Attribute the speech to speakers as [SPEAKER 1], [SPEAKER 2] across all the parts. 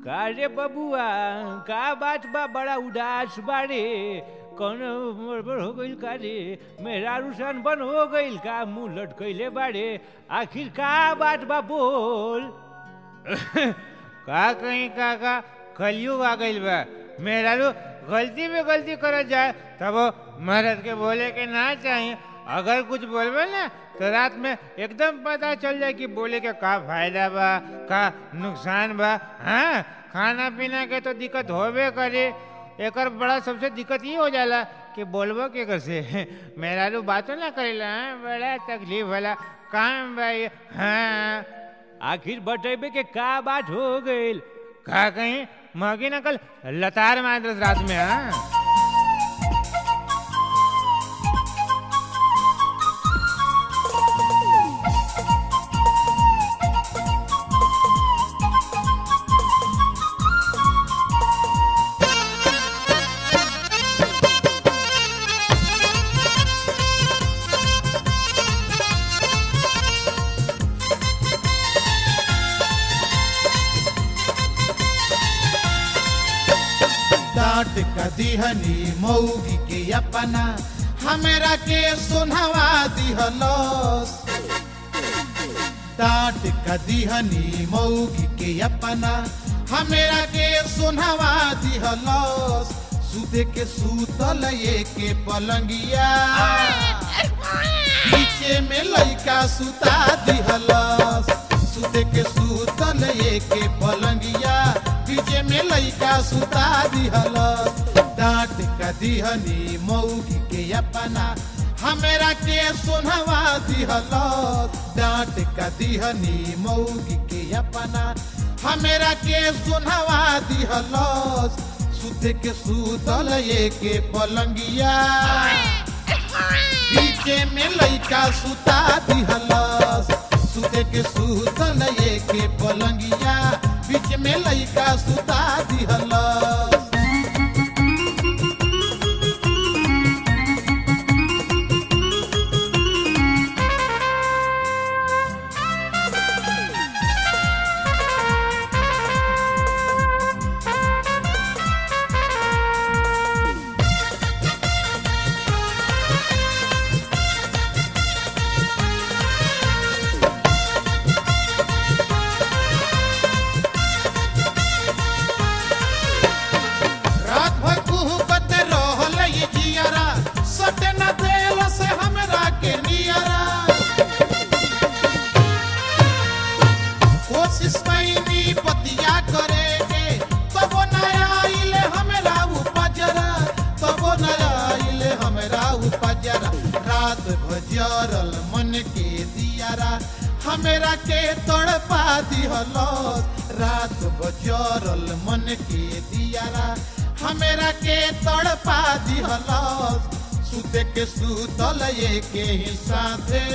[SPEAKER 1] का रे बबुआ का बात बा बड़ा उदास बारे कौन गड़बड़ हो गइल का रे मेरा रुसान बन हो गइल का मुंह लटकैले बारे आखिर का बात बा बोल का कहीं का का कलयुग आ गइल बा मेरा रू गलती में गलती करल जाए तब मर्द के बोले के ना चाहिए अगर कुछ बोलबे ना तो रात में एकदम पता चल जाए कि बोले के का फायदा बा का नुकसान बा हाँ खाना पीना के तो दिक्कत होबे करे एकर बड़ा सबसे दिक्कत ये हो जाला कि बोलबो के कैसे मेरा रू बातों ना करेला हाँ? बड़ा तकलीफ वाला काम बा ये हाँ आखिर बतेबे के का बात हो गइल का कहीं मगी नकल लतार मार रात में हाँ
[SPEAKER 2] डांट का दिहनी मऊगी के अपना हमरा के सुनवा दिहलस डांट का दिहनी मऊगी के अपना हमरा के सुनवा दिहलस सुते के सूतल ये के पलंगिया पीछे में लइका सुता दिहलस सुते के सूतल ये के पलंगिया पीछे में लइका सुता दिहलस डांट का दिहनी मऊगी के अपना हमरा के सुनवा दिहलस डांट का दिहनी मऊगी के अपना हमरा के सुनवा दिहलस सुते के सूतल ये के पलंगिया पीछे में लइका सुता दिहलस सुते के सुतल ये के पलंगिया बीच में लइका सुता दिहलस रात भर कुहकत रहल ये जियरा सटे न देल से हमरा के नियरा कोशिश कैनी पतिया करे के तब न आइले हमरा उपजरा तब न आइले हमरा उपजरा रात भजरल मन के दियारा हमरा के तड़पा दिहलस रात बजरल मन के दियारा हमरा के तड़पा दिहलस सुते के सुतल ये के ही साथे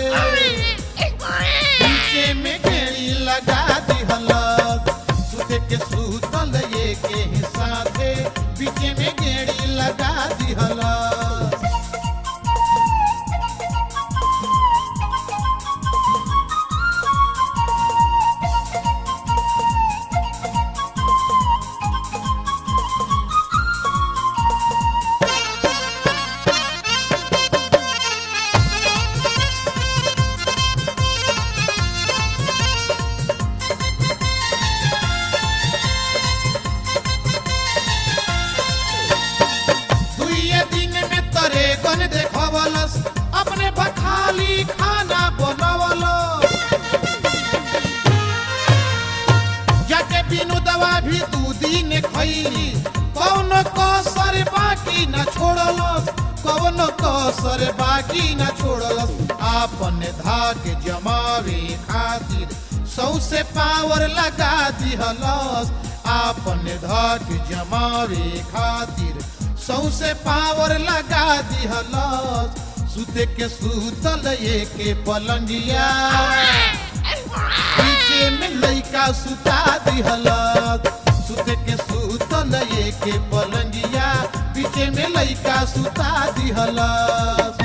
[SPEAKER 2] पीछे में गेड़ी लगा दिहलस सुते के सुतल ये के ही साथे पीछे में गेड़ी लगा दिहलस दुइये दिन में तरे गन देखवलस अपने बखाली खाना बनवलस जाके बिनु दवा भी दू दिन खैली कौन कसर बाकी न छोड़लस कौन कसर बाकी न छोड़लस आपन धाक जमावे खातिर सौसे पावर लगा दिहलस आपन धाक जमावे खातिर सौसे पावर लगा दिहलस सुते के सुतल ये के पलंगिया पीछे में लइका सुता दिहलस सुते के सुतल ये के पलंगिया पीछे में लइका सुता दिहलस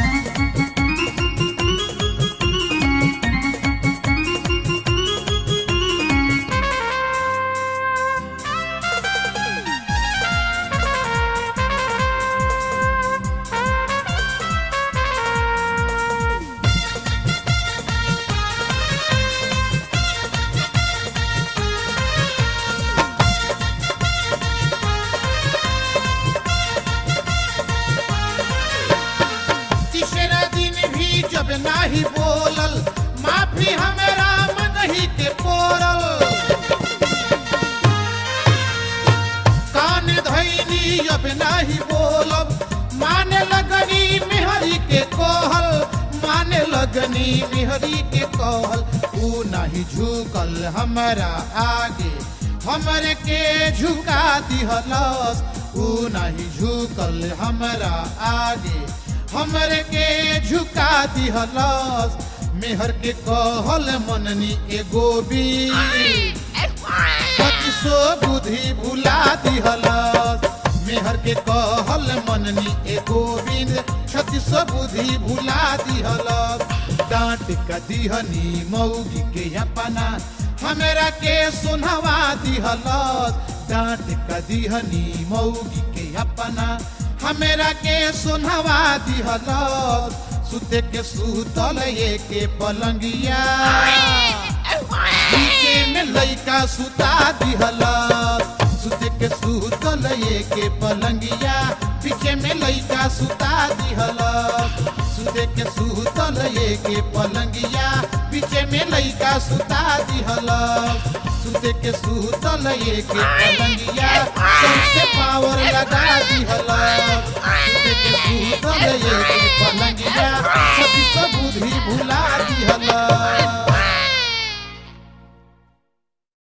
[SPEAKER 2] दिहनी मेहरी के कहल ऊ नहीं झुकल हमारा आगे हमरे के झुका दिहलस ऊ नहीं झुकल हमारा आगे हमरे के झुका दिहलस मेहर के कहल मननी एगो भी बत्तीसो बुद्धि भुला दिहलस मेहर के कहल मननी ए गोविंद छत्तीसो बुद्धि भुला दिहलस डांट का दिहनी मौगी के अपना हमरा के सुनवा दिहलस डांट का दिहनी मौगी के अपना हमरा के सुनवा दिहलस सुते के सुतल ये के पलंगिया नीचे में लइका सुता दिहलस सुते के सुतल ये के पलंगिया पीछे में लइका सुता दिहलस सुते के सुतल ये के पलंगिया पीछे में लइका सुता दिहलस सुते के सुतल ये के पलंगिया सबसे पावर लगा दिहलस सुते के सुतल ये के पलंगिया सती सब बुद्धि भुला दिहलस